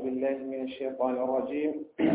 بالله من الشيطان الرجيم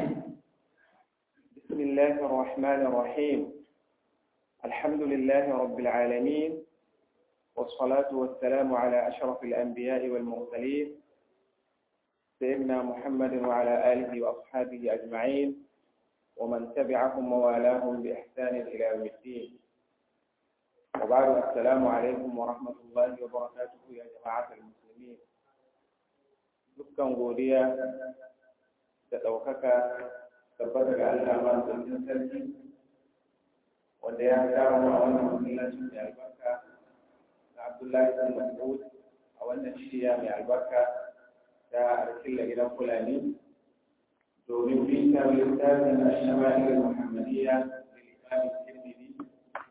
بسم الله الرحمن الرحيم الحمد لله رب العالمين والصلاة والسلام على أشرف الأنبياء والمرسلين سيدنا محمد وعلى آله وأصحابه أجمعين ومن تبعهم ووالاهم بإحسان إلى يوم الدين وبعد السلام عليكم ورحمة الله وبركاته يا جماعة المسلمين dukkan godiya da ɗaukaka tabbata ga Allah masu sarki wanda ya kama a wannan masallacin mai albarka na Abdullahi bin Mas'ud a wannan shiya mai albarka ta arkilla gidan Fulani domin bita littafin Ashama'il Muhammadiyya da Imam Tirmidhi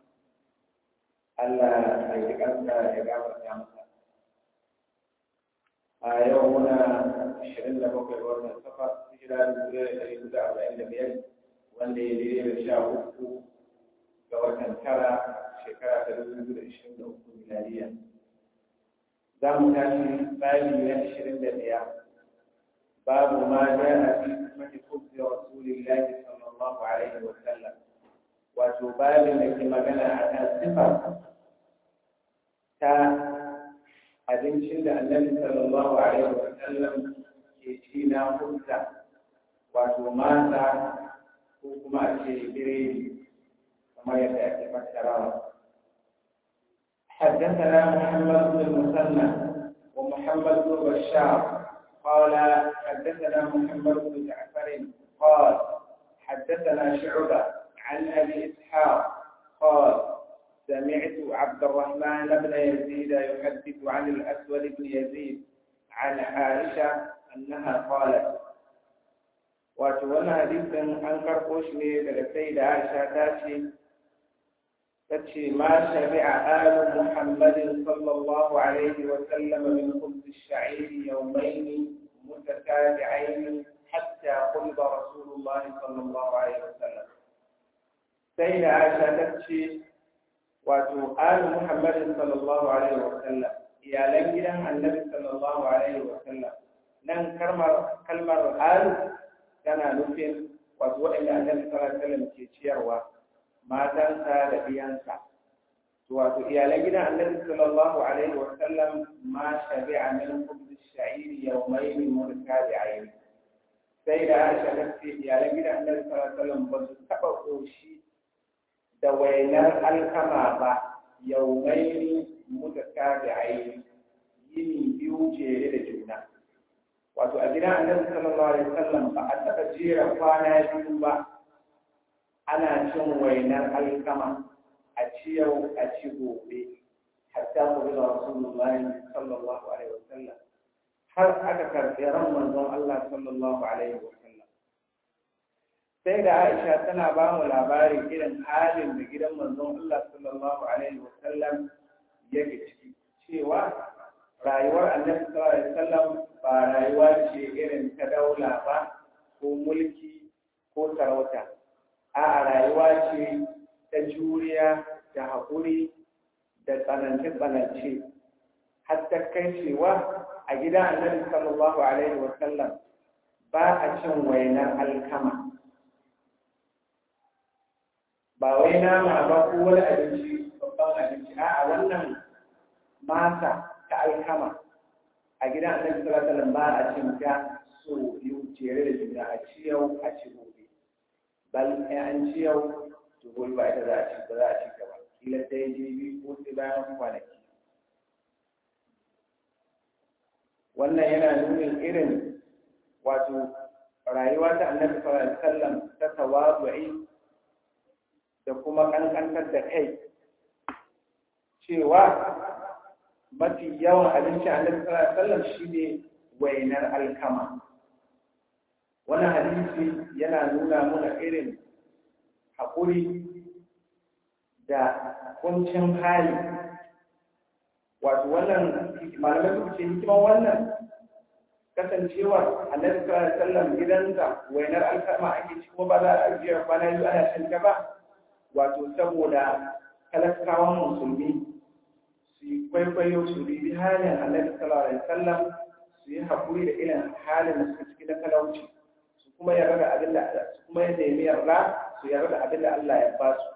Allah ya yi kansa ya gafarta masa a yau muna ashirin da bakwai ga wannan safa hijira da dubu da ɗari hudu arba'in da biyar wanda ya daidai da sha uku ga watan tara shekara ta dubu biyu da ashirin da uku miladiya za mu tashi babi na ashirin da ɗaya babu ma ja a fi sifati kubzi rasulillahi sallallahu alaihi wa sallam wato babin da ke magana a kan sifar ta abincin da annabi sallallahu alaihi wa sallam ke ci na hutta wato mata ko kuma a ce biredi kamar yadda ake fassarawa حدثنا محمد بن المثنى ومحمد بن بشار قال حدثنا محمد بن جعفر قال حدثنا شعبة عن أبي إسحاق قال سمعت عبد الرحمن بن يزيد يحدث عن الأسود بن يزيد عن عائشة أنها قالت وتولى حديثا أنكر قوشني للسيدة عائشة تاتي تاتي ما شبع آل محمد صلى الله عليه وسلم من خبز الشعير يومين متتابعين حتى قلب رسول الله صلى الله عليه وسلم سيدة عائشة تاتي wato ali muhammadin sallallahu alaihi wa sallam iyalan gidan annabi sallallahu alaihi wa sallam nan kalmar kalmar ali tana nufin wato waɗanda annabi sallallahu alaihi wa sallam ke ciyarwa matansa da biyansa wato iyalan gidan annabi sallallahu alaihi wa sallam ma shabi'a min khubz ash-sha'ir yawmayn mutatabi'ain sai da Aisha ta ce iyalan gidan annabi sallallahu alaihi wa sallam ba su taɓa koshi da wainar alkama ba yaumaini muka kada aini yini biyu jere da juna wato a gidan annabi sallallahu alaihi wasallam ba a taɓa jera kwana biyu ba ana cin wainar alkama a ci yau a ci gobe hatta ku da rasulullahi sallallahu alaihi wasallam har aka karɓi ran manzon Allah sallallahu alaihi wasallam sai da Aisha tana ba mu labarin irin halin da gidan manzon Allah sallallahu alaihi wa sallam yake ciki cewa rayuwar Annabi sallallahu alaihi wa sallam ba rayuwa ce irin ta daula ba ko mulki ko sarauta a rayuwa ce ta juriya da haƙuri da tsanance-tsanance har ta kai cewa a gidan Annabi sallallahu alaihi wa sallam ba a cin wainar alkama ba wai nama ba ko wani abinci babban abinci a wannan masa ta alkama a gidan annabi sallallahu alaihi wasallam ba a cin ta so biyu jere da juna a ci yau a ci gobe bal in an ci yau to gobe ba ita za a ci ba za a ci gaba kila sai jibi ko sai bayan kwanaki wannan yana nunin irin wato rayuwa ta annabi sallallahu alaihi wasallam ta tawazu'i da kuma ƙanƙantar da kai cewa mafi yawan abinci a nan sallar shi ne wainar alkama wani hadisi yana nuna muna irin haƙuri da kuncin hali wato wannan malamai suka ce hikiman wannan kasancewar annabi sallallahu alaihi wasallam gidansa wainar alkama ake ci kuma ba za a ajiyar kwana biyu ana shan ta ba wato saboda talakawan musulmi su yi kwaikwayo su bibi halin annabi sallallahu alaihi wasallam su su yi haƙuri da irin halin da suka ciki na talauci su kuma yarda da abin da su kuma ya nemi yarda su yarda da abin da Allah ya ba su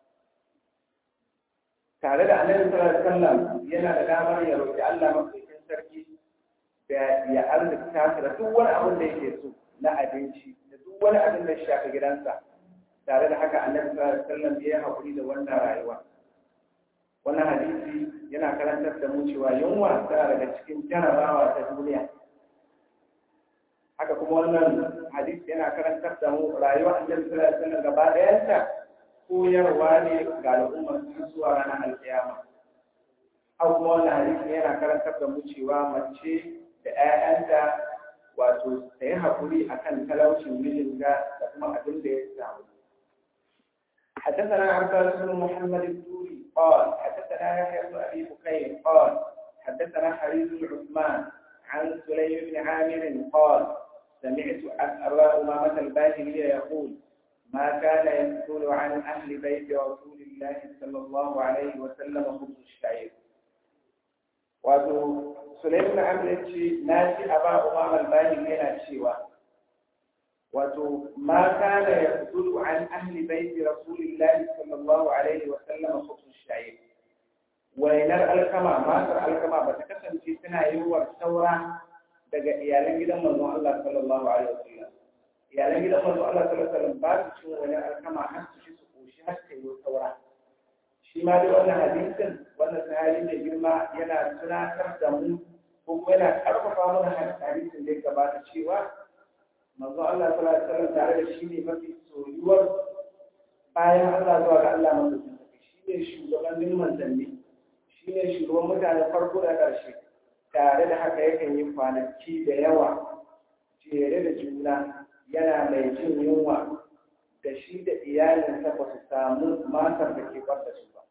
tare da annabi sallallahu alaihi wasallam yana da damar ya roƙi Allah mafikin sarki da ya arzikta da duk wani abin da yake so na abinci da duk wani abin da ya shafi gidansa tare da haka annabi sallallahu alaihi wasallam ya haƙuri da wannan rayuwa wannan hadisi yana karantar da mu cewa yunwa tana daga cikin jarabawa ta duniya haka kuma wannan hadisi yana karantar da mu rayuwa annabi sallallahu alaihi wasallam gaba ɗayanta koyarwa ne ga al'ummar su zuwa ranar alkiyama haka kuma wannan hadisi yana karantar da mu cewa mace da 'ya'yanta wato ta yi haƙuri akan talaucin mijinta da kuma abin da ya samu حدثنا عباس بن محمد الدوري قال حدثنا يحيى بن ابي بكير قال حدثنا حريز بن عثمان عن سليم بن عامر قال سمعت ابا امامه الباهلي يقول ما كان يسكن عن اهل بيت رسول الله صلى الله عليه وسلم خبز الشعير wato Sulaiman Amr ya ce na ji aba Umar al-Bahili yana cewa wato ma kana yaqulu an ahli baiti rasulillahi sallallahu alaihi wa sallam khubz shay'in wainar alkama matar alkama ba ta kasance tana yiwuwar saura daga iyalan gidan manzon Allah sallallahu alaihi wa sallam iyalan gidan manzon Allah sallallahu alaihi wa sallam ba su cin wani alkama har su ci su koshi har ta yi saura shi ma dai wannan hadisin wannan sahabi mai girma yana tunatar da mu ko kuma yana karfafa mana hadisin da ya gabata cewa manzo Allah sallallahu alaihi wasallam tare da shi ne mafi soyuwar bayan Allah zuwa ga Allah madaukakin sarki shi ne shugabannin manzanni shi ne shugaban mutanen farko da ƙarshe tare da haka yakan yi kwanaki da yawa jere da juna yana mai jin yunwa da shi da iyalinsa ba su samu matar da ke bar da su ba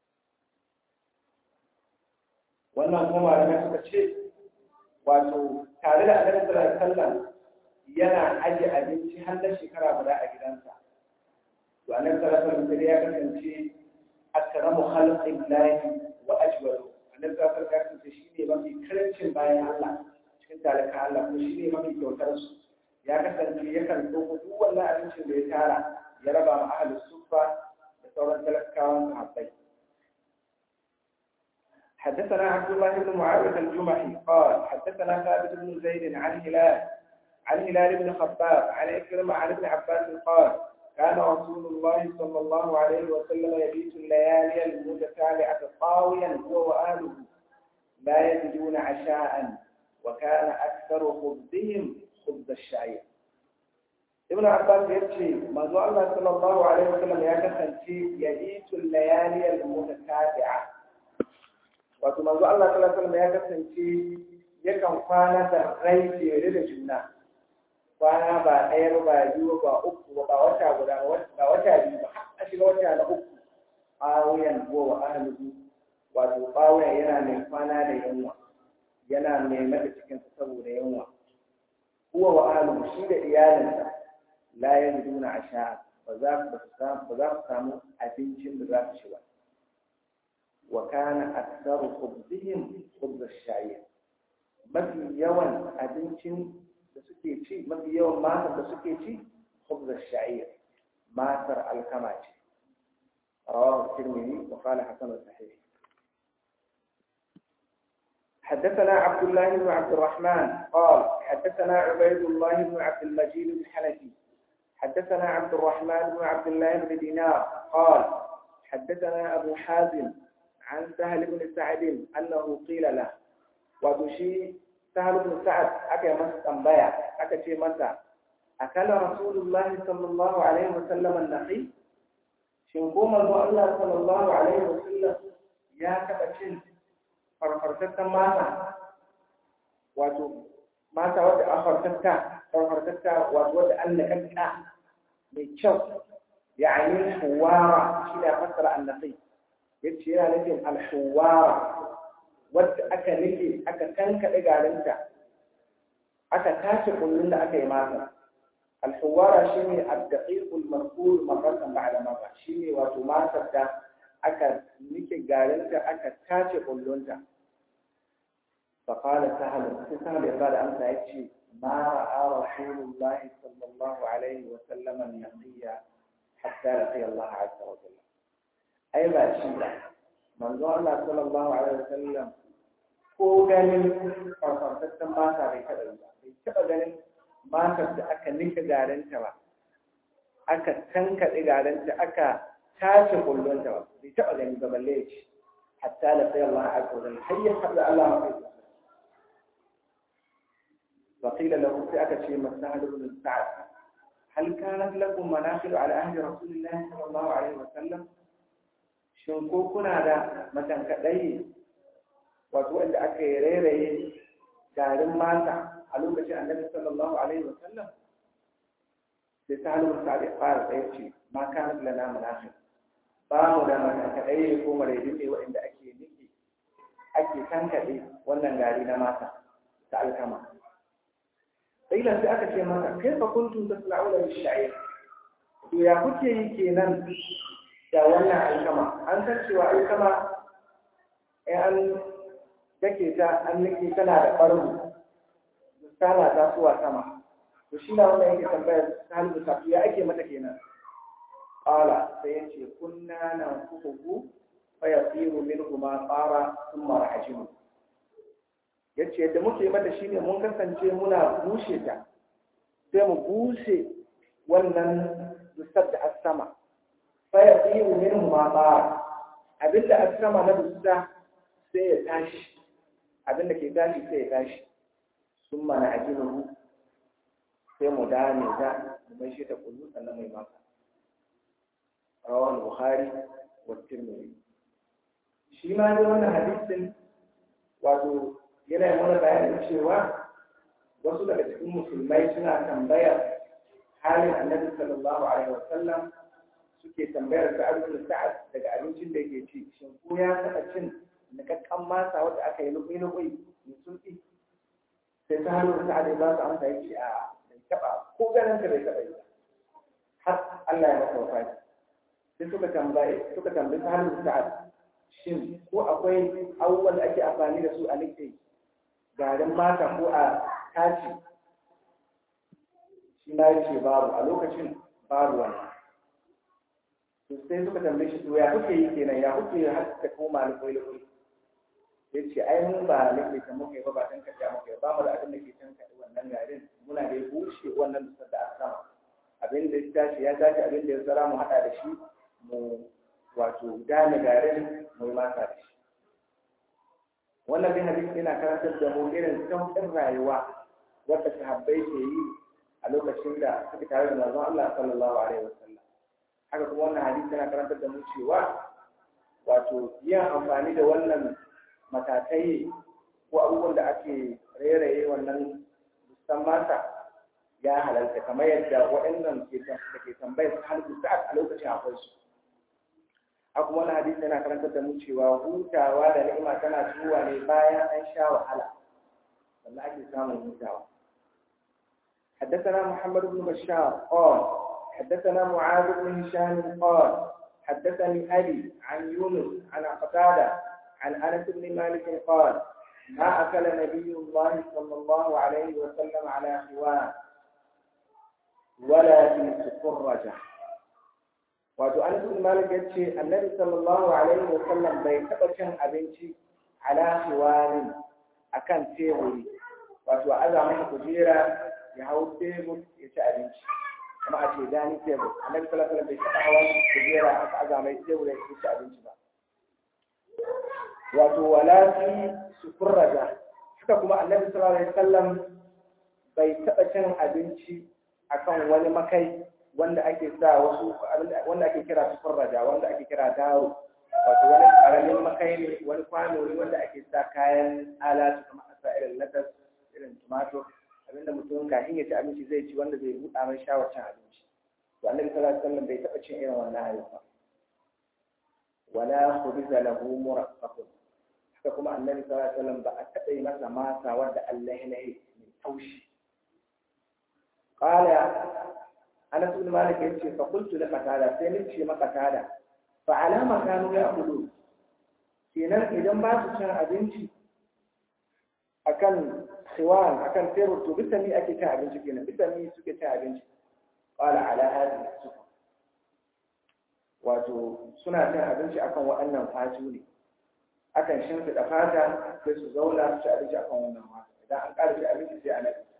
wannan kuma malamai suka ce wato tare da annabi sallallahu alaihi wasallam yana aje abinci har na shekara guda a gidansa to annabi sallallahu alaihi wasallam ya kasance akramu khalqillahi wa ajwalu annabi sallallahu alaihi wasallam ya kasance shine mafi karancin bayan Allah cikin talaka Allah kuma shine mafi kyautar su ya kasance yakan ɗauko duk wannan abincin da ya tara ya raba ma ahlus sufa da sauran talakawan sahabbai حدثنا عبد الله بن معاوية الجمحي قال حدثنا ثابت بن زيد عن هلال عن هلال بن خباب عن إكرمة عن ابن عباس قال كان رسول الله صلى الله عليه وسلم يبيت الليالي المتتابعة طاويا هو وآله لا يجدون عشاء وكان أكثر خبزهم خبز الشعير ابن عباس يبكي ما الله صلى الله عليه وسلم يكفن يبيت الليالي المتتابعة wato manzo Allah sallallahu alaihi wasallam ya kasance yakan kwana da rai jere da juna kwana ba ɗaya ba biyu ba uku ba wata guda ba wata biyu ba har a shiga wata na uku awiyan ko wa ahlihi wato bawayan yana mai kwana da yunwa yana mai mata cikin saboda yunwa huwa wa ahlihi shi da iyalinsa la yajiduna asha ba za ba za su samu abincin da za su ci ba وكان أكثر خبزهم خبز الشعير mafi yawan abincin da suke ci mafi yawan matar da suke ci khubz ash-sha'ir matar alkama ce rawahu tirmidhi wa qala hasan sahih حدثنا عبد الله بن عبد الرحمن قال حدثنا عبيد الله بن عبد المجيد الحنفي حدثنا عبد الرحمن بن عبد الله بن دينار قال حدثنا أبو حازم عن سهل بن سعد أنه قيل له وتشي سهل بن سعد أكا مس تنبيع أكا شي مسا أكل رسول الله صلى الله عليه وسلم النخيل شنقوم الله صلى الله عليه وسلم يا كبشن farfartattan mata wato mata wadda an fartatta farfartatta wato wadda an nakanta mai kyau يعني حوارة شيء فسر النقي yace yana nufin alhuwara wadda aka nufi aka kankaɗe garinta aka tace kullun da aka yi mata alhuwara shi ne addaƙiƙul marfur marratan ba'da marra shi ne wato matar da aka nike garinta aka tace kullunta فقال سهل سهل يقال أمس يكشي ما رأى رسول الله صلى الله عليه وسلم النقي حتى لقي الله عز وجل أي ما شيء من الله صلى الله عليه وسلم ko ganin farfartattun mata bai taɓa yi ba bai taɓa ganin matar da aka nika garinta ba aka tankaɗe garinta aka tace kullunta ba bai taɓa gani ba balle ya ce hatta da sai Allah a kodin har ya haɗa Allah mafi فقيل له سأك شيء مسهل بن سعد هل كانت لكم مناخل على عهد رسول الله صلى الله عليه وسلم شنكو كنا دا مثلا كدai wato wanda aka yi rairaye garin mata a lokacin annabi sallallahu alaihi wa sallam sai ta halin sa da fara tsaye ce ma kana lana munafiq ba mu da mata kadai ko maraidin ne wanda ake niki ake tankade wannan gari na mata ta alkama sai sai aka ce mata kai fa kuntum tasla'una bi sha'ir to ya kuke yi kenan da wannan alkama an san cewa alkama eh an take ta an nake tana da ɓarnu tana tasowa sama to shi na wanda yake tambayar halibu safi ya ake mata kenan ƙala sai ya ce kunna na kuhuhu fa ya tsiru min kuma tsara sun mara hajimu ya ce yadda muke mata shine mun kasance muna bushe ta sai mu bushe wannan dusar da asama fa ya tsiru min kuma tsara abinda asama na dusa sai ya tashi abin da ke tashi sai ya tashi sun mana a ginin sai mu dame ta mu mai shi ta kullu sannan mai maka rawan bukhari wa tirmidhi shi ma ne wannan hadisin wato yana yi mana bayanin cewa wasu daga cikin musulmai suna tambayar halin annabi sallallahu alaihi wasallam suke tambayar da abin sa'ad daga abincin da yake ci shin ko ya taɓa cin nikakkan masa wadda aka yi lukui-lukui mai sulki sai ta hannu da sa'adai ba su amsa yake a bai taɓa ko ganin ka bai taɓa yi har Allah ya masa wafati sai suka tambaye suka tambayi ta hannu da sa'ad shin ko akwai abubuwan da ake amfani da su a nike garin mata ko a taci shi na ce babu a lokacin babu wannan sai suka tambaye shi to ya kuke yi kenan ya kuke har ta koma lukui-lukui ya ce ai mun ba nake ta muka yi ba ba dan kaɗa muka yi ba mu da abin da ke can kaɗa wannan garin muna da bushe wannan dusar da aka sama abin da ya tashi ya tashi abin da ya tsara mu haɗa da shi mu wato gane garin mu yi masa da shi wannan bin hadisi yana karantar da mu irin sauƙin rayuwa wadda sahabbai ke yi a lokacin da suke tare da manzon Allah sallallahu alaihi wasallam haka kuma wannan hadisi yana karantar da mu cewa wato yin amfani da wannan matakai ko abubuwan da ake rairaye wannan musan mata ya halarta kamar yadda waɗannan da ke tambayar su halittu sa'ad a lokacin akwai su a kuma wani hadisi yana karantar da mu cewa hutawa da ni'ima tana zuwa ne bayan an sha wahala sannan ake samun hutawa حدثنا محمد بن بشار قال حدثنا معاذ بن هشام قال حدثني أبي عن يونس عن قتادة عن أنس بن مالك قال ما أكل نبي الله صلى الله عليه وسلم على خوان ولا في سفرجة wato Anas bin Malik yace Annabi sallallahu alaihi wa sallam bai taba cin abinci ala hiwarin akan teburi wato aza masa kujera ya hau tebur ya ci abinci kuma a ce dani tebur Annabi sallallahu alaihi wa sallam bai taba hawan kujera aka aza mai tebur ya ci abinci ba wato wala fi sufurraja haka kuma Annabi sallallahu alaihi wa sallam bai taba cin abinci akan wani makai wanda ake sa wasu wanda ake kira sufurraja wanda ake kira daro wato wani karamin makai ne wani kwano ne wanda ake sa kayan alatu kamar a sa irin latas irin tumatur abinda mutum kafin ya ci abinci zai ci wanda zai buɗa mai shawar cin abinci to annabi sallallahu alaihi wasallam bai taɓa cin irin wannan ayyuka wala khubiza lahu muraqqaqun haka kuma annabi sallallahu alaihi wasallam ba a taɓa yi masa masa wanda Allah ya mai taushi qala Anas bin Malik yace fa qultu la qatada sai ni ce maka qatada fa alama kanu ya akulu kenan idan ba su cin abinci a akan khiwan akan tebur to bisa ni ake cin abinci kenan bisa ni suke cin abinci qala ala hadhihi sufa wato suna cin abinci akan waɗannan fatu ne akan shimfiɗa fata sai su zauna su ci abinci akan wannan fata idan an ƙara ci abinci sai a naɗe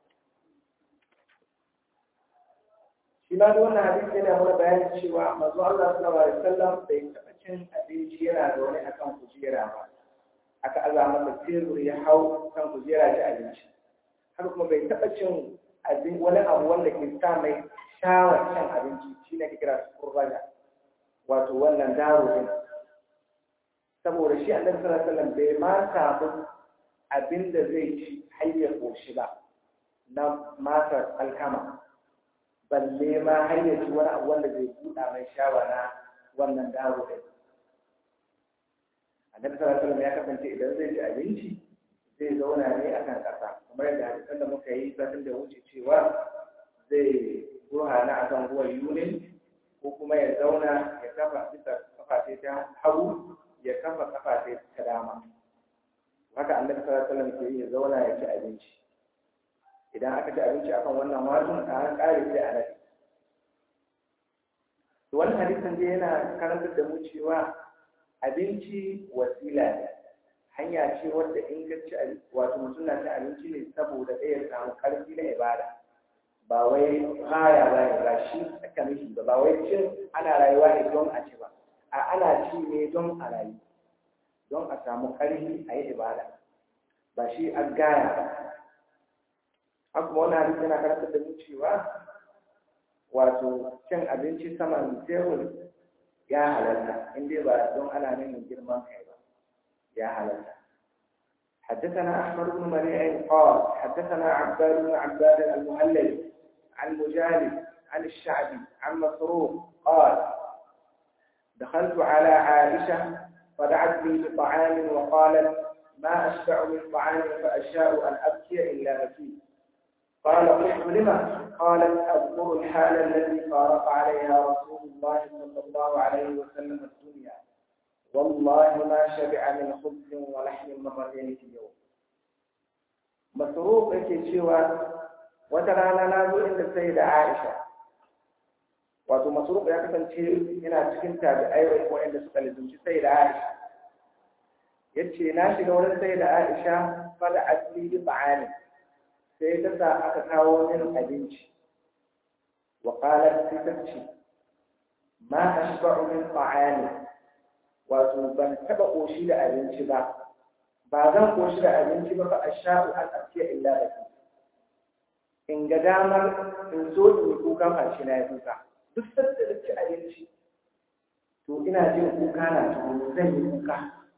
shi ma da wannan hadisi yana mana bayanin cewa manzo Allah sallallahu alaihi wasallam bai taɓa cin abinci yana da wani akan kujera ba aka aza masa tebur ya hau kan kujera ci abinci har kuma bai taɓa cin abin wani abu wanda ke sa mai shawar cin abinci shi ne kira kurbaga wato wannan daro din saboda shi annabi sallallahu alaihi wasallam bai ma samu abin da zai ci har ya koshi ba na masar alkama balle ma har ya ci wani abu wanda zai buɗa mai shawa na wannan daro din annabi sallallahu alaihi wasallam ya kasance idan zai ci abinci zai zauna ne a kan ƙasa kamar yadda hadisan da muka yi satin da wuce cewa zai ruha na akan ruwan yunin ko kuma ya zauna ya kafa bisa kafa ta hagu ya kafa kafa ta dama haka annabi sallallahu alaihi wasallam ke yi ya zauna ya ci abinci idan aka ci abinci akan wannan watun a an kare sai a nafi to wannan hadisin dai yana karantar da mu cewa abinci wasila ne hanya ce wadda in ka ci wato mutum na ci abinci ne saboda ɗaya ya samu ƙarfi na ibada ba wai haya ba ne ba shi aka mishi ba ba wai cin ana rayuwa ne don a ci ba a ana ci ne don a rayu don a samu ƙarfi a yi ibada ba shi an gaya ba haka kuma wani hadisi yana karantar da mu cewa wato cin abinci saman tebur ya halarta in dai ba don ana nuna girman kai ba يا هلا حدثنا أحمد بن منيع قال حدثنا عباد بن عباد المهلل عن مجالد عن الشعبي عن مسروق قال دخلت على عائشة فدعت لي بطعام وقالت ما أشبع من طعام فأشاء أن أبكي إلا بكيت قال قلت لما قالت أذكر الحال التي فارق عليها رسول الله صلى الله عليه وسلم الدنيا والله ما شبع من خبز ولحم مرتين في اليوم مسروق yake cewa wata rana na zo inda sai da Aisha wato masruq ya kasance yana cikin tabi'ai wanda suka lizunci sai da Aisha yace na shiga wurin sai da Aisha fada asli bi ta'ani sai ta sa aka kawo min abinci wa qalat sai ma ashba'u min ta'ani wato ban taba koshi da abinci ba ba zan koshi da abinci ba fa asha'u an afiya illa da ku in ga damar in so in kuka fashi na ya kuka duk sanda da ci abinci to ina jin kuka na tuhu zan yi kuka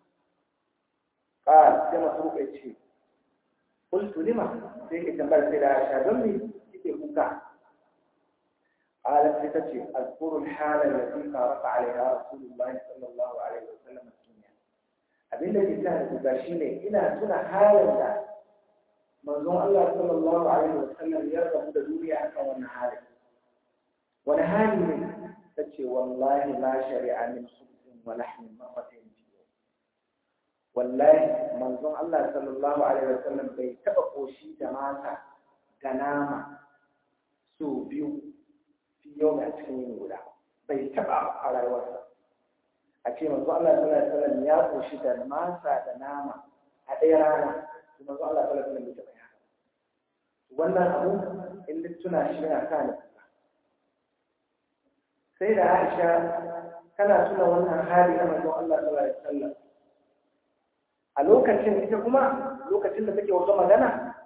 ƙara sai masu rukai ce kultu lima sai ke tambayar sai da aisha don me kike kuka قالت ستتي أذكر الحالة التي فارق عليها رسول الله صلى الله عليه وسلم الدنيا abin da ke sa da guga shi ne ina tuna halin da manzon Allah sallallahu alaihi wa sallam ya rabu da duniya akan wannan halin wani hali ne ta ce wallahi ma shari'a min khubzin wa lahmin marratayn fi wallahi manzon Allah sallallahu alaihi wa sallam bai taba koshi da mata da nama so biyu yau a cikin yin guda bai taba a rayuwarsa a ce manzo Allah sallallahu alaihi wasallam ya koshi da masa da nama a ɗaya rana to manzo Allah sallallahu alaihi wasallam bai taba ya wannan abu in duk tuna shi yana sa ni sai da Aisha kana tuna wannan hali na manzo Allah sallallahu alaihi wasallam a lokacin ita kuma lokacin da take wata magana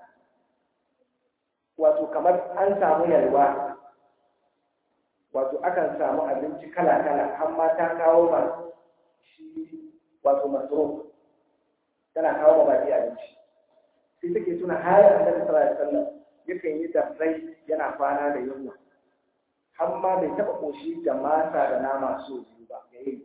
wato kamar an samu yalwa wato akan samu abinci kala-kala har ma ta kawo ma shi wato masoro tana kawo ma baki abinci sai take tuna har annabi sallallahu alaihi wasallam yakan yi dafrai yana kwana da yunwa har ma bai taba koshi da masa da nama so biyu ba ga yi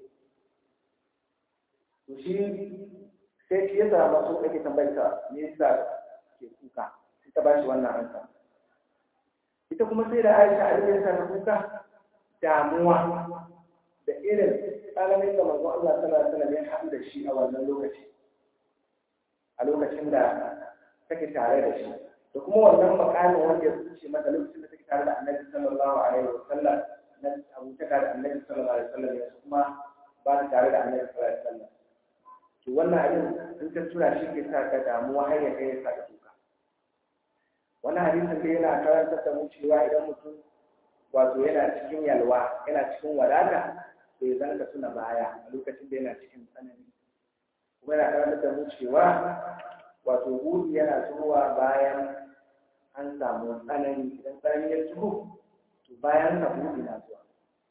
to shi sai shi yasa masu ake tambayar ta me yasa ke kuka sai ta bashi wannan ansa ita kuma sai da Aisha a cikin sa kuka damuwa da irin tsananin da manzo Allah sallallahu alaihi wasallam ya haɗu da shi a wannan lokaci a lokacin da take tare da shi da kuma wannan makamin wanda ya kuce mata lokacin da take tare da annabi sallallahu alaihi wa sallam na abutaka da annabi sallallahu alaihi wa sallam yanzu kuma ba ta tare da annabi sallallahu alaihi wa sallam to wannan abin in ka tura shi ke sa ka damuwa har ya kai ya sa ka tuka wannan hadisin da yana karantar da mu cewa idan mutum wato yana cikin yalwa yana cikin wadata to ya zanka suna baya a lokacin da yana cikin tsanani kuma yana karantar da mu cewa wato gudu yana zuwa bayan an samu tsanani idan tsanani ya zuwa to bayan ka gudu na zuwa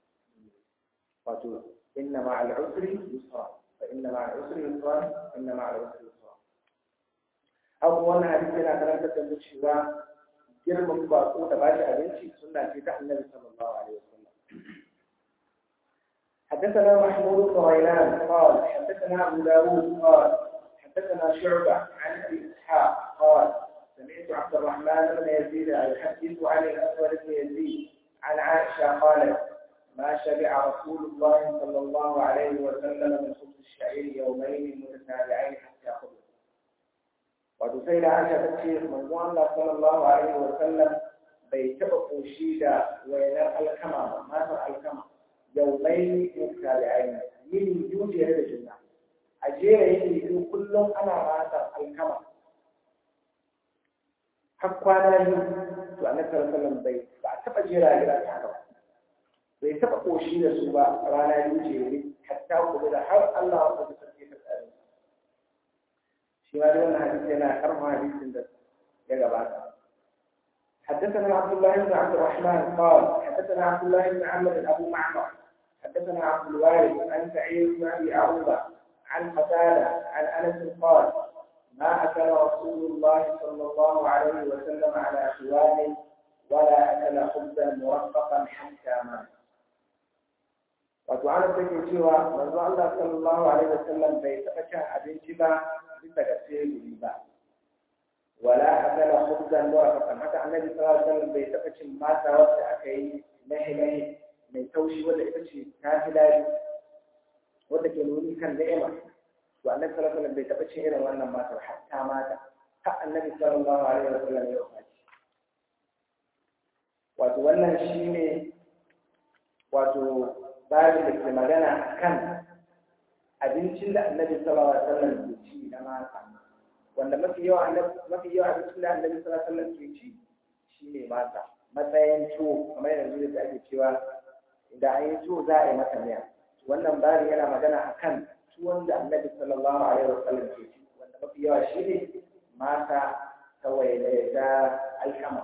wato inna ma al'usri yusra fa inna ma al'usri yusra inna ma al'usri yusra abu wannan hadisi yana karantar da mu cewa girman bako da bashi abinci sunna ce ta annabi sallallahu alaihi wasallam حدثنا محمود بن غيلان قال حدثنا ابو داود قال حدثنا شعبة عن أبي إسحاق قال سمعت عبد الرحمن بن يزيد يحدث عن الأسود بن يزيد عن عائشة قالت ما شبع رسول الله صلى الله عليه وسلم من خبز الشعير يومين متتابعين حتى خبز وتسيل عائشة تشيخ من الله صلى الله عليه وسلم بيتبقوا شيدا وينال الكما ما الكما يومين متتابعين من يوجد هذا الجنة a jera yin biyu kullum ana matar alkama har kwana biyu to a nasar sallan bai ba a taɓa jera gida ta haka bai taɓa ƙoshi da su ba rana biyu jere hatta kuma da har Allah wanda ta sarki ta tsare shi ma da wannan hadisi yana karfa hadisin da ya gabata حدثنا عبد الله بن عبد الرحمن قال حدثنا عبد الله بن عمرو ابو معمر حدثنا عبد الوارث عن سعيد بن ابي عروبه عن قتادة عن أنس قال ما أكل رسول الله صلى الله عليه وسلم على خوان ولا أكل خبزا مرفقا حتى مات wato ana take cewa manzo Allah sallallahu alaihi wasallam bai taɓa cin abinci ba bisa ga teburi ba wala akala khubzan murafaqan haka annabi sallallahu alaihi wasallam bai taɓa cin mata wacce aka yi nahi nahi mai taushi wanda ita ce ta fi daɗi wanda ke nuni kan ni'ima to annabi sallallahu alaihi wasallam bai taɓa cin irin wannan matar hatta mata har annabi sallallahu alaihi wasallam ya wafaci wato wannan shine wato babin da ke magana kan abincin da annabi sallallahu alaihi wasallam ke ci na mata wanda mafi yawa annabi mafi yawa abincin da annabi sallallahu alaihi wasallam ke ci shine mata matsayin tuwo kamar yanzu da ake cewa idan an yi tuwo za a yi mata miya wannan bari yana magana akan tuwon da annabi sallallahu alaihi wasallam ke ci wanda mafi yawa shi ne mata kawai da ta alkama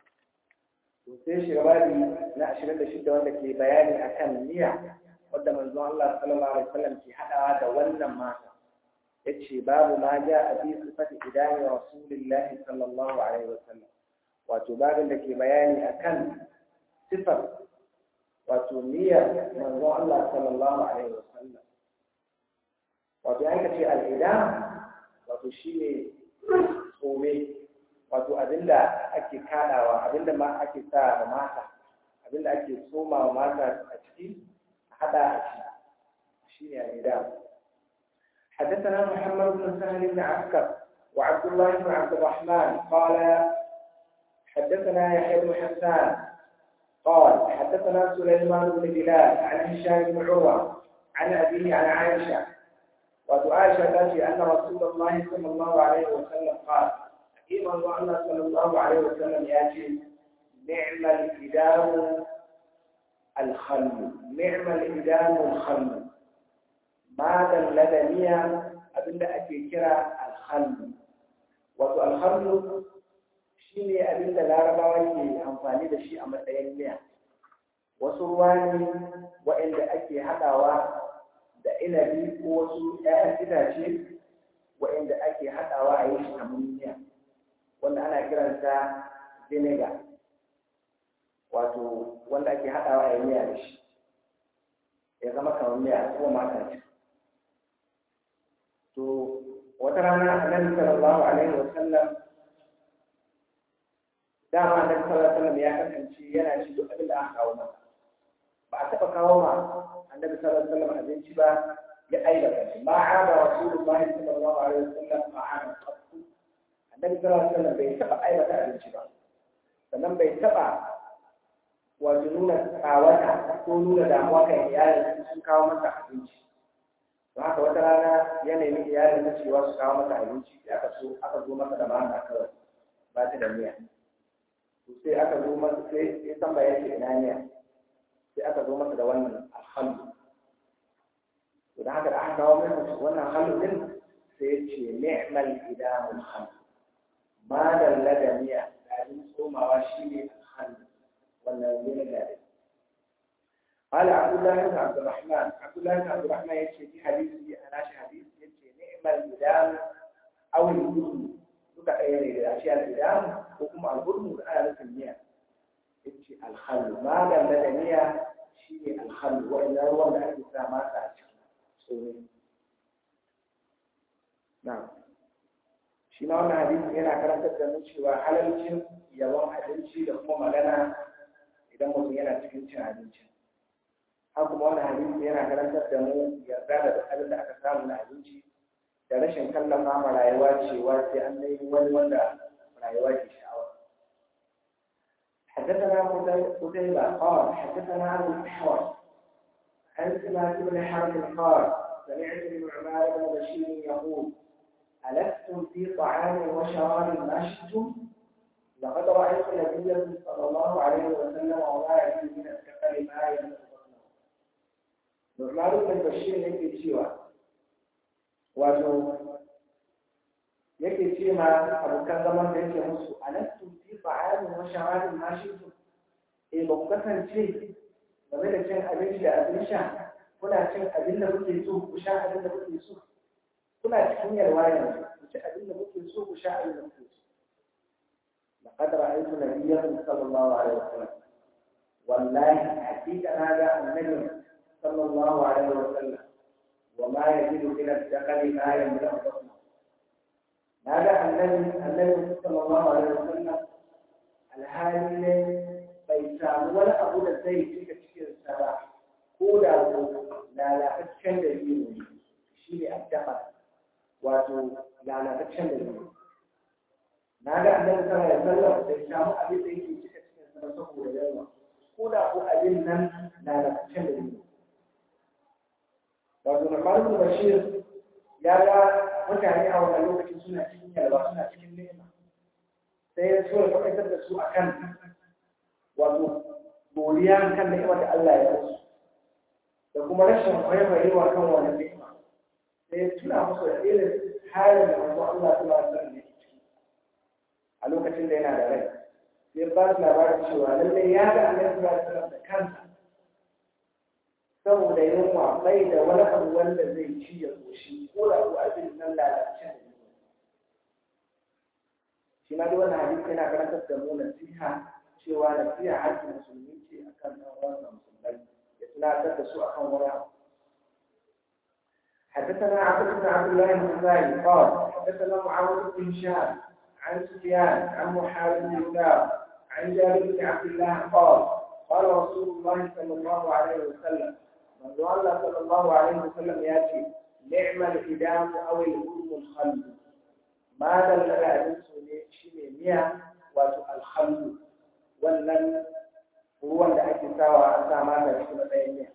to sai shi babi na 26 wanda ke bayani akan niyya wanda manzon Allah sallallahu alaihi wasallam ke hadawa da wannan mata yace babu ma ja a bi sifati idani rasulillahi sallallahu alaihi wasallam wato babin da ke bayani akan sifar wato niyyar manzon Allah sallallahu alaihi wasallam wato an ka ce al'idam wato shine tsome wato abinda ake kadawa abinda ma ake sa da mata abinda ake soma wa mata a ciki a hada a ciki shine al'idam حدثنا محمد بن سهل بن عسكر وعبد الله بن عبد الرحمن قال حدثنا يحيى بن حسان قال حدثنا سليمان بن بلال عن هشام بن عروة عن أبيه عن عائشة وعائشة تاتي أن رسول الله صلى الله عليه وسلم قال حكيم الله صلى الله عليه وسلم ياتي نعم الإدام الخل نعم الإدام الخل ماذا اللدنية أبدا أكي كرا الخل وتو الخل shine abin da larabawa ke amfani da shi a matsayin miya wasu ruwa ne waɗanda ake haɗawa da inabi ko wasu ‘ya'yan itace waɗanda ake haɗawa a yi shi kamar miya wanda ana kiranta vinegar wato wanda ake haɗawa a yi miya da shi ya zama kamar miya ko mata ce to wata rana annabi sallallahu alaihi wa sallam dama annabi sallallahu alaihi wa sallam ya kasance yana ci duk abin da aka kawo masa ba a taɓa kawo ma annabi sallallahu alaihi wasallam abinci ba ya aibata shi ma ada rasulullahi sallallahu alaihi wasallam ma'ana qattu annabi sallallahu alaihi wasallam bai taba aibata abinci ba sannan bai taba wato nuna tsawata ko nuna damuwa kan iyalin sun kawo masa abinci don haka wata rana ya nemi iyalin na cewa su kawo masa abinci sai aka so aka zo masa da mama kawai ba ta da miya sai aka zo masa sai ya san bayan shi ina miya sai aka zo masa da wannan alhamdu to da haka da aka kawo masa wannan alhamdu din sai ya ce ni'mal idamul hamd ma dalla da miya da abin tsomawa shine alhamdu wannan ne da قال عبد الله بن عبد الرحمن عبد الله بن عبد الرحمن يكفي في حديثه أنا حديث يكفي نعم الإدام أو الهدم duka ɗaya ne da shi al'idam ko kuma al'ulmu da ana nufin miya yace alhallu malam da miya shi ne alhallu wa'annan ruwan da ake sa masa a ciki tsoro na shi ma wannan hadisi yana karantar da mu cewa halalcin yawan abinci da kuma magana idan mutum yana cikin cin abinci har kuma wannan hadisi yana karantar da mu yarda da duk abin da aka samu na abinci da rashin kallafa ma rayuwa cewa sai an nemi wani wanda rayuwa ke sha'awa حدثنا قتيبة قال حدثنا أبو الأحوص عن سماك بن حرب قال سمعت النعمان بن بشير يقول ألستم في طعام وشراب ما شئتم لقد رأيت النبي صلى الله عليه وسلم وما يجد من الكفر ما يملك بطنه نعمان بن بشير يكفي سوى wato yake ce ma abokan zaman da yake musu alastu fi ta'amin wa sharabin ma shi'tum eh ba ku kasance game da cin abinci da abin sha kuna cin abin da kuke so ku sha abin da kuke so kuna cikin yalwa yanzu ku ci abin da kuke so ku sha abin da kuke so لقد رأيت نبيا صلى الله عليه وسلم والله حقيقة هذا النبي صلى الله عليه وسلم وما يجد من الدخل ما يملأ بطنه هذا النبي النبي صلى الله عليه وسلم الهالي بيسام ولا أقول زي تلك تشكيل السبع كودا لا لا تشكل دليل شيء الدخل واتو لا لا تشكل دليل هذا النبي صلى الله عليه وسلم بيسام أبي زي تلك تشكيل السبع سكودا دليل كودا أو أبينا لا لا تشكل دليل wato Nu'man Bashir ya ga mutane a wannan lokacin suna cikin yalwa suna cikin nema sai ya so ya faɗaitar da su akan wato godiya kan ni'imar da Allah ya musu da kuma rashin kwaikwayewa kan wannan ni'ima sai ya tuna musu da irin halin da manzo Allah ta ba su ne a lokacin da yana da rai sai ba su labarin cewa lallai ya ga Annabi sallallahu alaihi wasallam da kansa saboda yunwa bai da wani abu wanda zai ci ya koshi ko da ko abin nan lalace da yunwa shi ma dai wannan hadisi yana karantar da mu nasiha cewa nasiha hakkin musulmi ce akan ɗan uwansa musulmai ya tunatar da su akan wani abu حدثنا عبد بن عبد الله الخزاعي قال حدثنا معاويه بن هشام عن سفيان عن محارب بن هشام عن جابر بن عبد الله قال قال رسول الله صلى الله عليه وسلم من الله صلى الله عليه وسلم ياتي نعم الإدام أو الأم الخلد ما دل على شيء مية واتو الخلد wannan ruwan da ake sawa an sa mata shi matsayin miya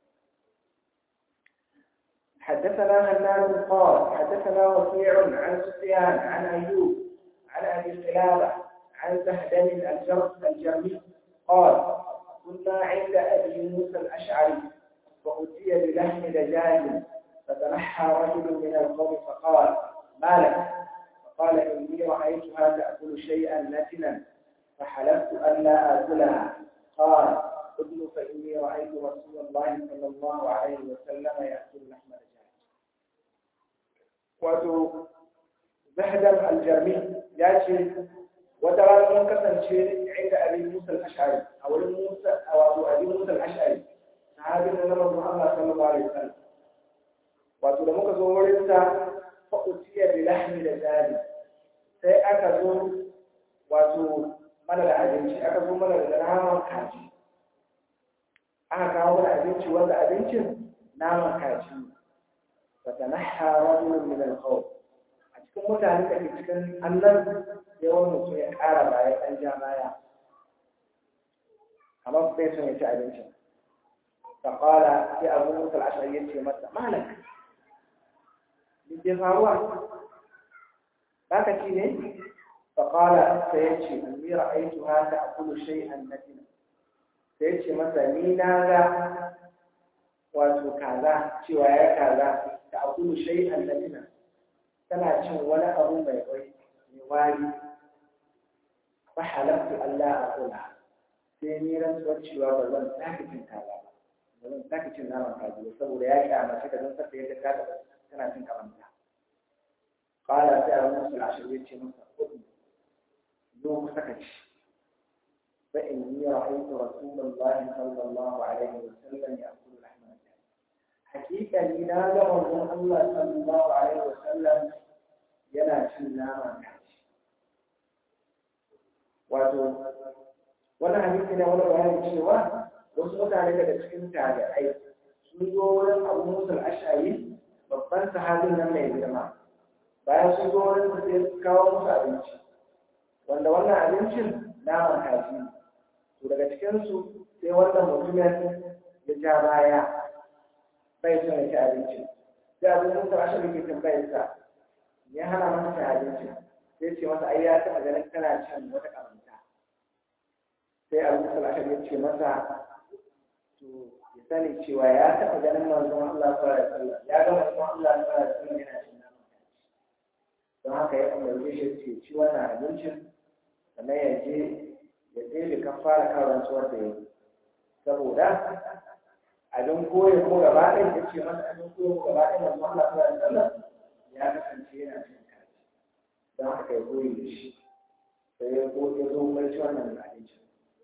حدثنا هنان قال حدثنا وكيع عن سفيان عن ايوب عن ابي قلابه عن سهدم الجرمي قال كنا عند ابي موسى الاشعري فأتي بلحم دجاج فتنحى رجل من القوم فقال ما لك فقال إني رأيتها تأكل شيئا نتنا فحلفت أن لا آكلها قال ابن فإني رأيت رسول الله صلى الله عليه وسلم يأكل لحم دجاج wato zahdam aljarmi ya ce wata rana mun kasance inda abin musa al-ash'ari a wurin musa a wato abin musa al-ash'ari sahabin da manzon Allah sallallahu alaihi wasallam wato da muka zo wurin sa fa utiya bi lahmi da jari sai aka zo wato mana da abinci aka zo mana da naman kaji aka kawo mana abinci wanda abincin naman kaji fa tanaha rajulun min al-qawm a cikin cikin mutane da ke cikin annan sai wani mutum ya ƙara baya ɗan ja baya kamar bai son ya ci abincin faƙala sai abu musul ashari ya ce masa malak ke faruwa ba ka ci ne faƙala sai ya ce ni ra'aitu haka a kullu shay'an natina sai ya ce masa ni na ga wato kaza cewa ya kaza ta akulu shay'an natina tana cin wani abu mai kwai mai wari fa halaftu Allah aqula sai ni rantsuwar cewa ba zan sake cin kaza ba ba zan sake cin naman kaji ba saboda ya kyamace ka zan saka yadda ka tana cin kamanta qala sai abu musul ashir ya ce masa kudu zo ku saka ci fa inni ra'aytu rasulullahi sallallahu alaihi wasallam ya'kulu lahma hakika ni na ga manzon Allah sallallahu alaihi wasallam yana cin nama kaji wato wannan hadisi ne wani bayani cewa wasu mutane daga cikin tabi'ai sun zo wurin Abu Musa al-Ash'ari babban sahabin nan mai girma bayan sun zo wurin su sai su kawo musu abinci wanda wannan abincin naman kaji ne to daga cikin su sai wannan mutumin ya ja baya bai son ya ci abinci sai abin musa ashari ke tambayar sa ya hana masa cin abinci sai ce masa ai ya taɓa ganin kana cin wata karanta sai abin musa ashari ya ce masa to ya sani cewa ya taɓa ganin manzon Allah sallallahu alaihi wasallam ya ga manzon Allah sallallahu alaihi wasallam yana cin naman don haka ya umarce shi ce ci wannan abincin sannan ya je ya je da kafara kan rantsuwar da ya yi saboda abin koyi ko gaba ɗaya ya ce masa abin koyi ko gaba ɗaya masu Allah ta da sallah ya kasance yana cin kaji don haka ya koyi da shi sai ya ko ya zo mai ci wannan abincin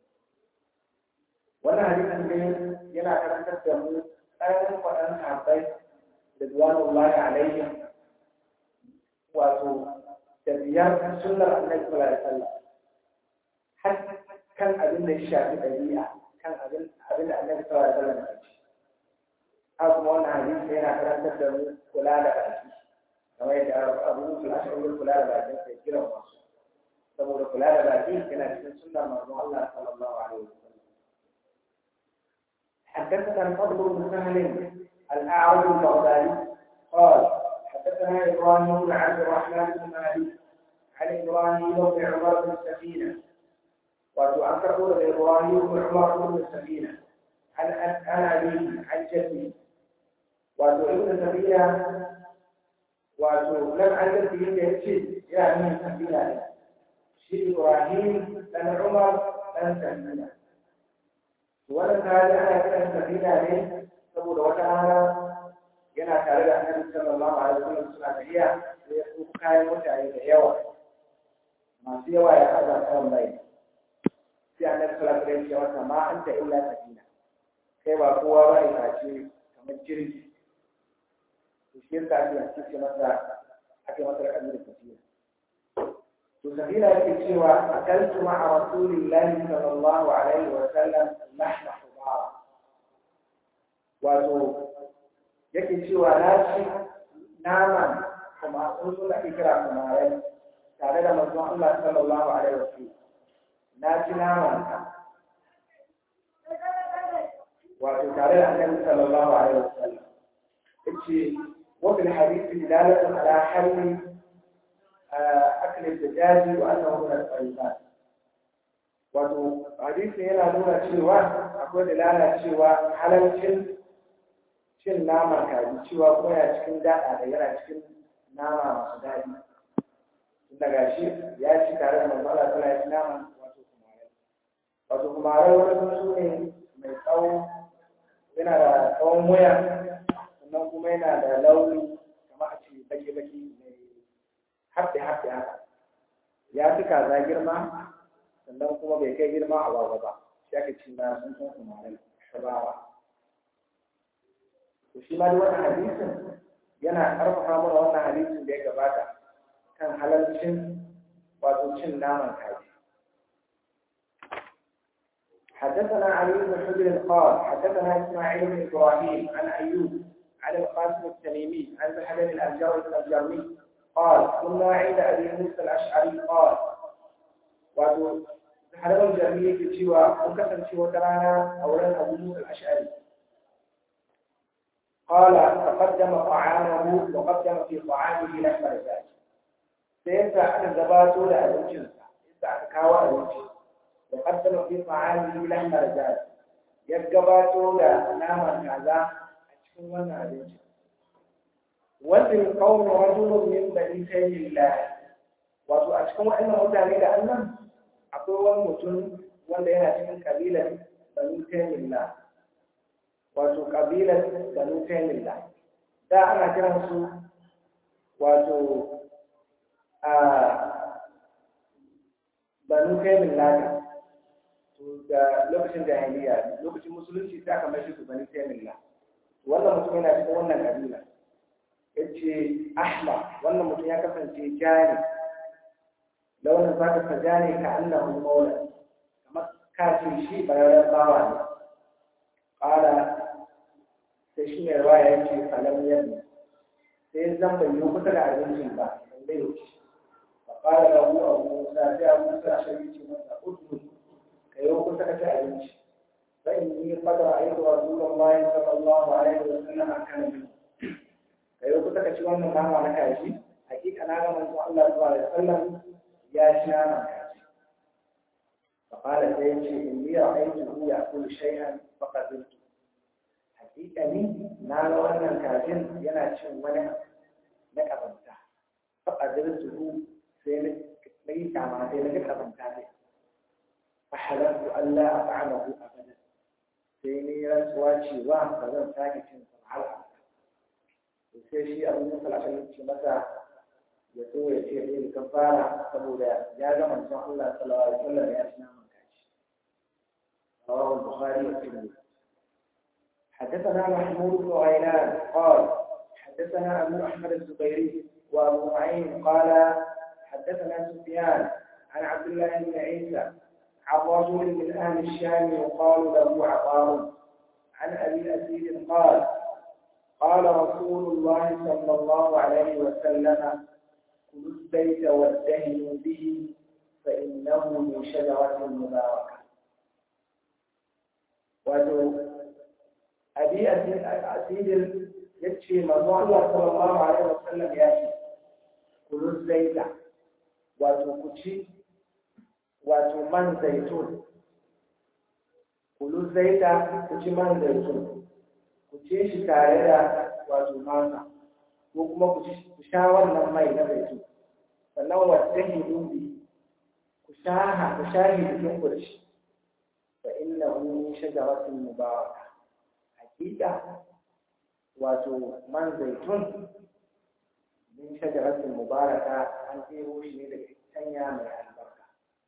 wannan hadisin dai yana karantar da mu tsarin kwaɗan sahabbai da duwanullahi alaihim wato da biyar sunnar annabi sallallahu alaihi wasallam har kan abin da ya shafi ɗabi'a kan abin da annabi sallallahu alaihi wasallam ya ce haka kuma wannan hadisi yana karantar da mu kula da baki kamar yadda abu musul ashari kula da bakin sai kiran wasu saboda kula da baki yana cikin sunnar manzon Allah sallallahu alaihi wasallam حدثنا الفضل بن سهل الأعرج البغدادي قال حدثنا إبراهيم بن عبد الرحمن بن مالك عن إبراهيم بن عمر بن السفينة وأن تقول إبراهيم بن عمر بن السفينة عن عن أبيه عن جده wato ibn sabiya wato nan an ga fiye da yace ya nuna sabila ne shi ibrahim dan umar dan sabila wannan kaji ana kiran sabila ne saboda wata rana yana tare da annabi sallallahu alaihi wasallam suna tafiya sai ya tsufa kayan mutane da yawa masu yawa ya haɗa kan bai sai annabi sallallahu alaihi wasallam ya ce masa ma anta illa sabila kai ba kowa ba ne face kamar jirgi to shi yasa ake yanki ce masa ake masa rakabi da tafiya to safina yake cewa akaltu ma'a rasulillahi sallallahu alaihi wa sallam lahma hubara wato yake cewa na ci naman kuma sun suna kira kumarai tare da manzon Allah sallallahu alaihi wa sallam na ci naman ka wato tare da annabi sallallahu alaihi wa sallam yace وفي الحديث دلالة على حل أكل الدجاج وأنه من الطيبات wato hadisi yana nuna cewa akwai dalala cewa halalcin cin naman kaji cewa kuma yana cikin daɗa da yana cikin nama masu daɗi daga shi ya ci tare da mamala tana ya ci naman wato kumarai wato kumarai wani tsuntsu ne mai tsawo yana da tsawon wuya sannan kuma yana da launi kamar a ce baki-baki mai haɗe-haɗe haka ya fi kaza girma sannan kuma bai kai girma a wawa ba shi aka ci na sun san kumarai shabawa to shi ma wannan hadisin yana ƙarfafa mana wannan hadisin da ya gabata kan halalcin wato cin naman kaji حدثنا علي بن حجر قال حدثنا اسماعيل بن ابراهيم عن ايوب عن القاسم التميمي عن بحر الأجر الجرمي قال كنا عند أبي موسى الأشعري قال وأدو حرم الجرمية كتشوى وكسر شوى ترانا أولا أبو موسى الأشعري قال تقدم طعامه وقدم في طعامه لحم الدجاج سيسا أن زباتو لأبوجنسا سيسا أكاوى أبوجنسا وقدم في طعامه لحم الدجاج يجباتو لنام كذا أشكو وانا أبوجنسا وفي القوم رجل من بني سيد الله wato a cikin waɗannan mutane da annan akwai wani mutum wanda yana cikin kabilar banu taimilla wato kabilar banu taimilla da ana kiran su wato a banu taimilla da lokacin jahiliya lokacin musulunci ta kamar shi su banu taimilla wannan mutum yana cikin wannan kabila yace ahmar wannan mutum ya kasance jani launin zaka ka jani ka annahu maula kamar kafin shi bararren bawa ne qala sai shi ne ruwa ya ce falam yadda sai zan bai yi kusa da abincin ba bai wuce fa qala lahu abu musa sai abu musa shi ce masa udu ka yi kusa ka ci abinci fa inni qad ra'aytu rasulullahi sallallahu alaihi wa sallam kana min ka yi kusa ka ci wannan nama na kaji hakika na ga manzo Allah sallallahu alaihi wasallam ya ci nama kaji fa qala sai ya ce inni ra'aytuhu ya'kulu shay'an faqadiltu hakika ni na ga wannan kajin yana cin wani na kazanta faqadiltu sai na yi kama sai na ga kazanta ne fa halaltu Allah at'amahu abadan sai ni rantsuwa cewa ba zan sake cin sa har sai shi abin da salashin ce masa ya so ya ce ɗaya kan fara saboda ya ga manzon Allah sallallahu alaihi wasallam ya ci naman kashi رواه البخاري والترمذي حدثنا محمود بن غيلان قال حدثنا ابو احمد الزبيري وابو معين قال حدثنا سفيان عن عبد الله بن عيسى عن رجل من اهل الشام يقال له عطار عن ابي اسيد قال قال رسول الله صلى الله عليه وسلم كلوا الزيت وادهنوا به فإنه من شجرة مباركة wato abi asirin ya ce mazu Allah sallallahu alaihi wasallam ya ce kulu zaita wato ku ci wato man zaitun kulu zaita ku ci man zaitun ku ce shi tare da wato masa ko kuma ku sha wannan mai na zaitun sannan wata hidumbi ku sha ku sha hidubin ku da shi fa inna hu shajaratin mubaraka hakika wato man zaitun min shajaratin mubaraka an tsero shi ne daga itanya mai albarka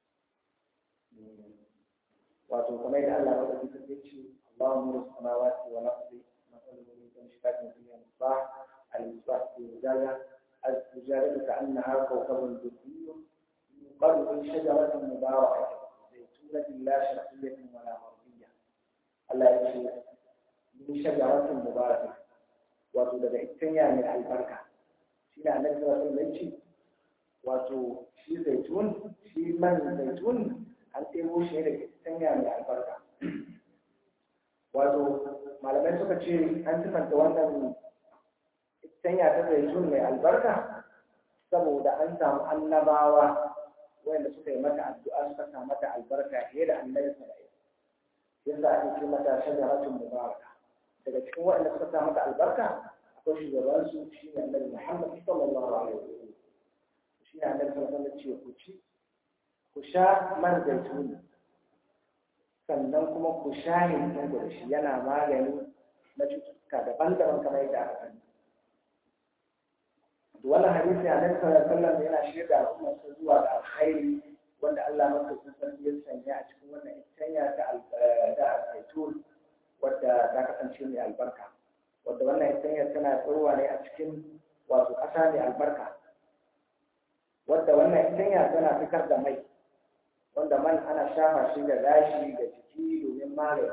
wato kamar da Allah ya faɗi ta ce Allahu nuru samawati wal ardi مشكات فيها مصباح المصباح في زجاجة الزجاجة كأنها كوكب دري يقال من شجرة مباركة زيتونة لا شرقية ولا غربية الله يشهد من شجرة مباركة wato daga itanya mai albarka shi ne annabi sallallahu alaihi wasallam wato shi zaitun shi man zaitun an ɗebo shi daga itanya mai albarka wato malamai suka ce an sifanta wannan itanya ta zaitun mai albarka saboda an samu annabawa wanda suka yi mata addu'a suka sa mata albarka fiye da annabi sallallahu yadda ake ce mata shajaratun mubaraka daga cikin waɗanda suka sa mata albarka akwai shugaban su shi ne annabi Muhammad sallallahu alaihi wasallam shi ne annabi sallallahu alaihi wasallam ce ku ci ku sha man zaitun sannan kuma ku sha hintin da shi yana magani na cututtuka daban-daban kamar yadda aka sani wannan hadisi a nan sallallahu alaihi yana shirya da al'umma su zuwa ga alkhairi wanda Allah maka sarki ya sanya a cikin wannan itanya ta da zaitun wadda ta kasance mai albarka wadda wannan itanya tana tsorowa ne a cikin wato ƙasa mai albarka wadda wannan itanya tana fitar da mai wanda man ana shafa shi da gashi da jiki domin magani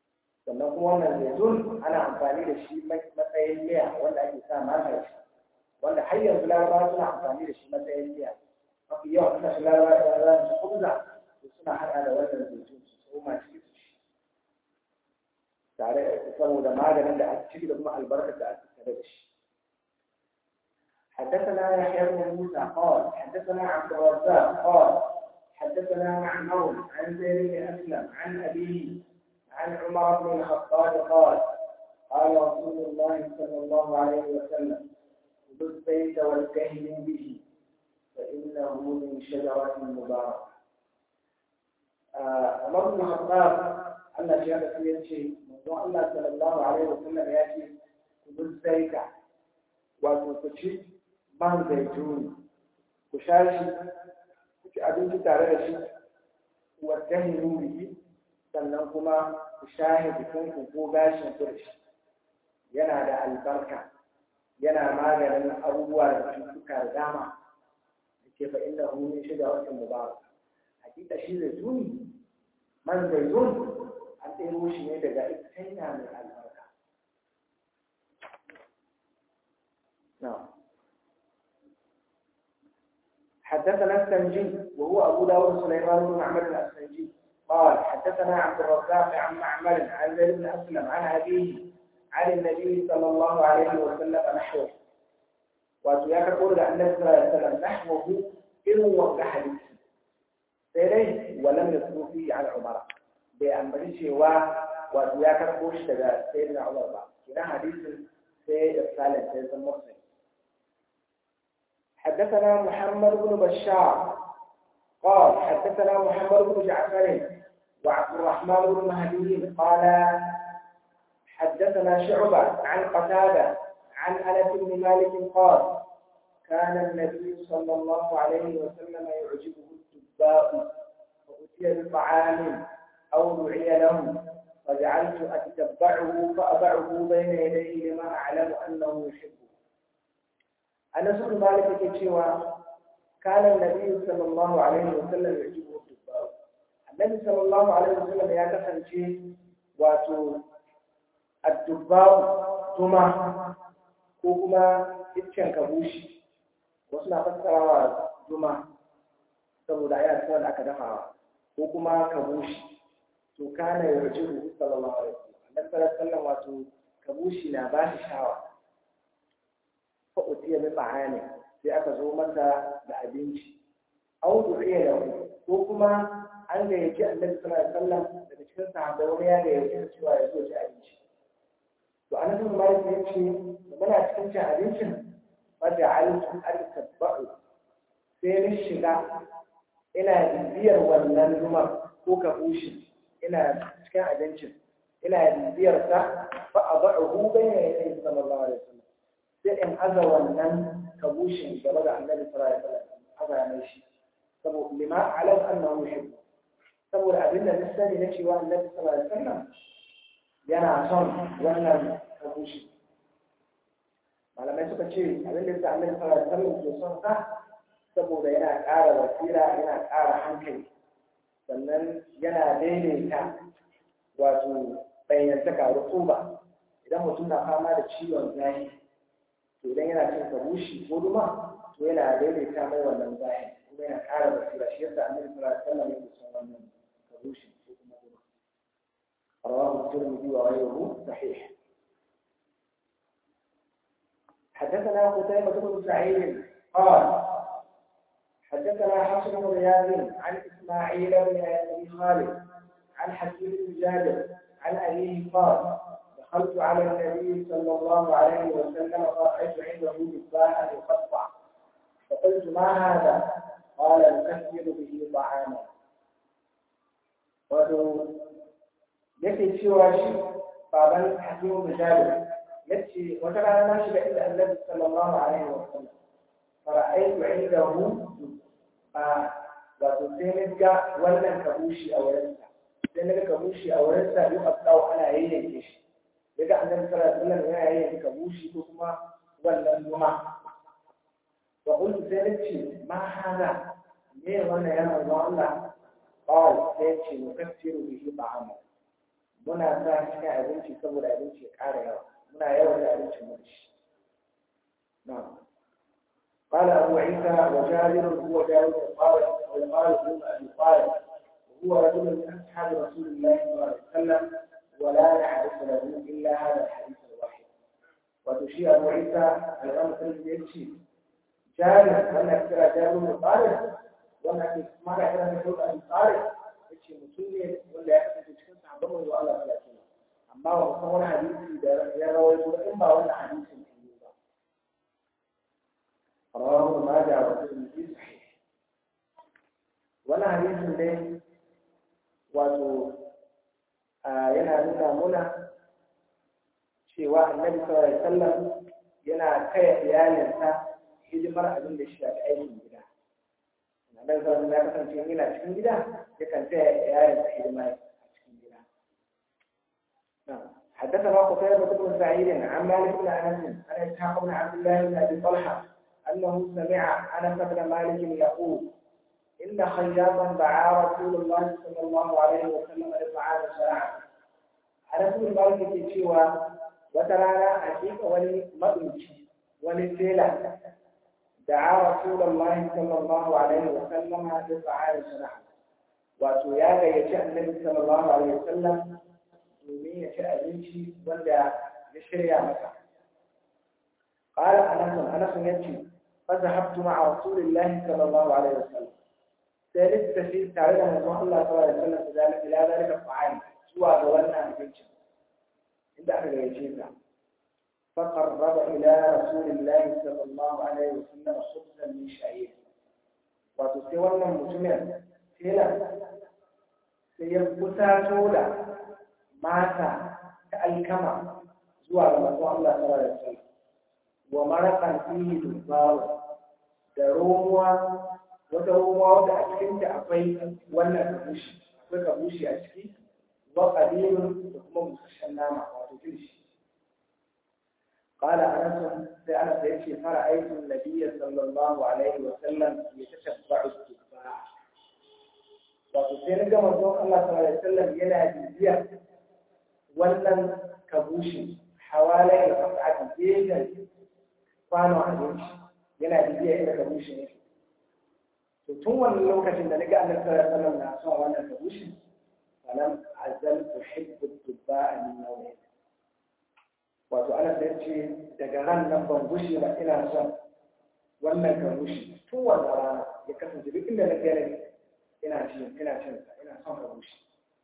sannan kuma wannan zaitun ana amfani da shi matsayin miya wanda ake sa magani wanda har yanzu larabawa suna amfani da shi matsayin miya mafi yawan kasashen larabawa da za su kubza to suna haɗa da wannan zaitun su tsoma ciki su ci tare saboda maganin da a ciki da kuma albarkar da ake tare da shi حدثنا يحيى بن موسى قال حدثنا عبد الرزاق قال حدثنا معمر عن زيد بن اسلم عن ابيه عن عمر بن الخطاب قال قال رسول الله صلى الله عليه وسلم خذوا الزيت والكهن به فانه من شجره مباركه عمر بن الخطاب Allah shi haka sai ya ce manzon Allah sallallahu alaihi wasallam ya ce ku zaita wato ku ci man zaituni ku sha shi ku ci abinci tare da shi wa tahinu bihi sannan kuma ku shahe jikinku ko gashin ku da shi yana da albarka yana maganin abubuwa da cututtuka da dama da ke fa inda hu min shiga watan mubarak hakika shi zaituni man zaitun an ɗero shi ne daga ita mai albarka حدثنا السنجي وهو أبو داود سليمان بن معمر الأسنجي قال حدثنا عبد الرزاق عن معمر عن زيد بن أسلم عن أبيه عن النبي صلى الله عليه وسلم نحوه وأتياك قول عن النبي صلى الله عليه وسلم نحوه إن وقع حديث سيريه ولم يذكر فيه عن عمر بأن شيوا وأتياك قول سيدنا عمر بقى كنا حديث سيد الثالث سيد المرسل حدثنا محمد بن بشار قال حدثنا محمد بن جعفر وعبد الرحمن بن مهدي قال حدثنا شعبة عن قتادة عن أنس بن مالك قال كان النبي صلى الله عليه وسلم يعجبه الدباء فأتي بطعام أو دعي له فجعلت أتتبعه فأضعه بين يديه لما أعلم أنه يحبه أنس بن مالك كتشوى كان النبي صلى الله عليه وسلم يعجبه الدباء النبي صلى الله عليه وسلم يا كفن شيء واتو الدباء جمع كوكما iccen kabushi wasu na fassarawa juma saboda aya ta da aka dafawa ko kuma kabushi to kana yarjihu sallallahu alaihi wasallam annabi sallallahu alaihi wasallam wato kabushi na ba shi shawa fa utiya bi ta'ani sai aka zo masa da abinci aw du'iya lahu ko kuma an gayyaci annabi sallallahu alaihi wasallam daga cikin sahabbai wani ya gayyaci cewa ya zo ci abinci to annabi sallallahu alaihi wasallam ya ce muna cikin cin abincin faja'altu al-tabba'u sai ni shiga ina bibiyar wannan zuma ko kabushi ina cikin abincin ina bibiyar sa fa adahu bayna yadayhi sallallahu alaihi wasallam sai in aza wannan kabushin gaba da annabi sallallahu alaihi wasallam aza mai shi saboda lima alam annahu yuhibbu saboda abin da na sani na cewa annabi sallallahu alaihi wasallam yana son wannan kabushi malamai suka ce abin da yasa annabi sallallahu alaihi wasallam ke son sa saboda yana ƙara wasira yana ƙara hankali sannan yana daidaita wato bayyantaka rutuba idan mutum na fama da ciwon zafi to idan yana cin kabushi ko duma to yana daidaita mai wannan zafi kuma yana ƙara basira shi yasa annabi sallallahu alaihi wasallam yake son wannan kabushi ko kuma duma rawahu tirmidhi wa ghayruhu sahih حدثنا قتيبة بن سعيد قال حدثنا حفص بن رياض عن اسماعيل بن ابي خالد عن حكيم بن جابر عن ابيه قال دخلت على النبي صلى الله عليه وسلم فرأيت عنده تفاحا يقطع فقلت ما هذا؟ قال نكثر به طعاما wato yake cewa shi baban hakimu bin jabir yace wata rana na shiga inda annabi sallallahu alaihi wa sallam fara'aitu indahu a wato sai na ga wannan kabushi a wurinsa sai na ga kabushi a wurinsa yi abdawo ana yayyanke shi daga annabi sallallahu alaihi wasallam yana yayyanke kabushi ko kuma wannan zuma wa qultu sai na ce ma hada me wannan ya manzo Allah qal sai ce mukaffiru bihi ta'ama muna sa cikin abinci saboda abinci ya ƙara yawa muna yawan da abincin mu shi na'am قال أبو عيسى وجابر هو جابر الطارق ويقال ابن أبي طالب وهو رجل من أصحاب رسول الله صلى الله عليه وسلم ولا نعرف له إلا هذا الحديث الواحد وتشير أبو عيسى الإمام الترمذي يمشي جابر وأنا كثير جابر بن طارق وأنا ما كثير من أبي طارق يمشي مسلم ولا يكفي cikin sahabban manzo Allah sallallahu alaihi wasallam amma ba san wani hadisi da ya rawaito in ba wannan hadisin ne ba rawahu majah wa tirmidhi sahih wannan hadisin ne wato yana nuna muna cewa annabi sallallahu alaihi wasallam yana kai iyalinsa hidimar abin da shi shafi aikin gida annabi sallallahu alaihi wasallam ya kasance yana cikin gida yakan taya iyalinsa hidima حدثنا قتيبة بن سعيد عن مالك بن أنس عن إسحاق بن عبد الله بن أبي طلحة أنه سمع أنس بن مالك يقول إن خياطا دعا رسول الله صلى الله عليه وسلم لطعام شرعا أنس بن مالك يقول وترانا أشيك ولي مدنشي ولي سيلة دعا رسول الله صلى الله عليه وسلم لطعام شرعا وتياga ya ci annabi sallallahu alaihi wasallam domin ya ci abinci wanda ya shirya masa قال أنس أنس يمشي فذهبت مع رسول الله صلى الله عليه وسلم ثالث في تعالى من الله صلى الله عليه وسلم ذلك إلى ذلك الطعام سوى دولنا الجنش عند أهل الجنة فقرب إلى رسول الله صلى الله عليه وسلم خبزا من شعير وتسوى المجمع هنا سيبقى تولا mata ta alkama zuwa ga manzon Allah sallallahu alaihi wasallam wa maraqan fihi dubaru da romuwa wata romuwa wadda a cikin ta akwai wannan kabushi akwai kabushi a ciki wa qalilun da kuma busasshen nama wato kilishi قال أنس أنس يكفي فرأيت النبي صلى الله عليه وسلم يتتبع التفاح وتصير كما الله صلى الله عليه وسلم ينادي بيها wannan kabushi hawalai da fasa'ati gefen kwano abinci yana bibiya inda kabushi ne to tun wannan lokacin da naga annabi sallallahu alaihi wasallam na son wannan kabushi falam azal tuhibbu tibba'a min nawmi wato ana sai ce daga ran nan ban gushi ba ina son wannan kabushi tun wannan rana ya kasance duk inda na gane ina cin ina cin ina son kabushi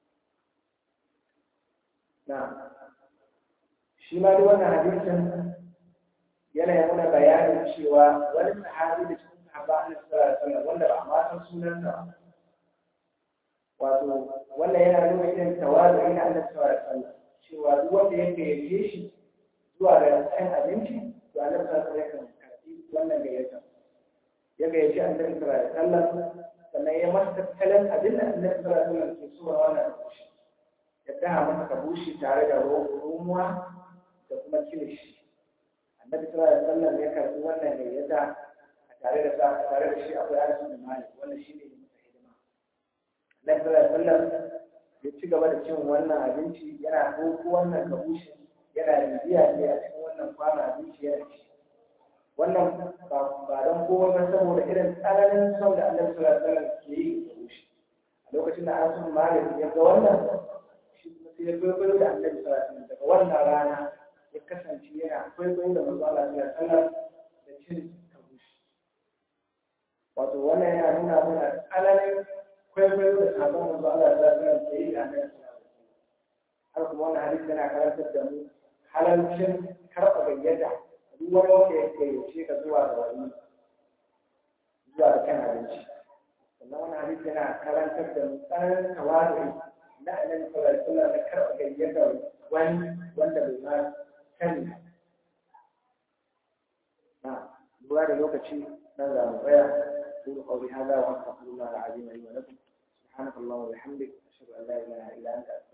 na shi ma duk wannan hadisin yana yi mana bayanin cewa wani sahabi da cikin sahaba an sallallahu wanda ba a ma san sunansa ba wato wannan yana nuna irin tawazu ina Allah sallallahu alaihi wasallam cewa duk wanda ya gayyace shi zuwa ga cin abinci to Allah sallallahu alaihi wasallam ya karbi wannan gayyata ya gayyaci annabi sallallahu alaihi wasallam sannan ya masa tattalin abin da annabi sallallahu alaihi wasallam ke so wannan abinci ya daha masa kabushi tare da romuwa da kuma kilishi annabi sallallahu alaihi wasallam ya karbi wannan gayyata a tare da sa a tare da shi akwai Anas bin Malik wannan shine ne masa hidima annabi sallallahu alaihi wasallam ya ci gaba da cin wannan abinci yana doko wannan kabushi yana bibiya ne a cikin wannan kwana abinci yana ci wannan ba don kowa ba saboda irin tsananin son da annabi sallallahu alaihi wasallam ke yi da kabushi a lokacin da Anas bin Malik ya ga wannan sai ya kwaikwayo da annabi sallallahu alaihi daga wannan rana ya kasance yana kwaikwayo da manzo Allah sallallahu alaihi da cin kabushi wato wannan yana nuna mana tsananin kwaikwayo da sabon manzo Allah sallallahu alaihi da yi da annabi sallallahu alaihi har kuma wannan hadisi yana karantar da mu halalcin karɓa gayyata duk wani wanda ya gayyace ka zuwa ga wani zuwa da kan abinci sannan wannan hadisi yana karantar da mu tsananin tawadu na annabi sallallahu alaihi wasallam da karɓa gayyatar wani wanda bai ma sani na lura da lokaci nan za mu tsaya أقول قولي هذا وأستغفر الله العظيم لي ولكم سبحانك اللهم وبحمدك أشهد أن لا إله إلا أنت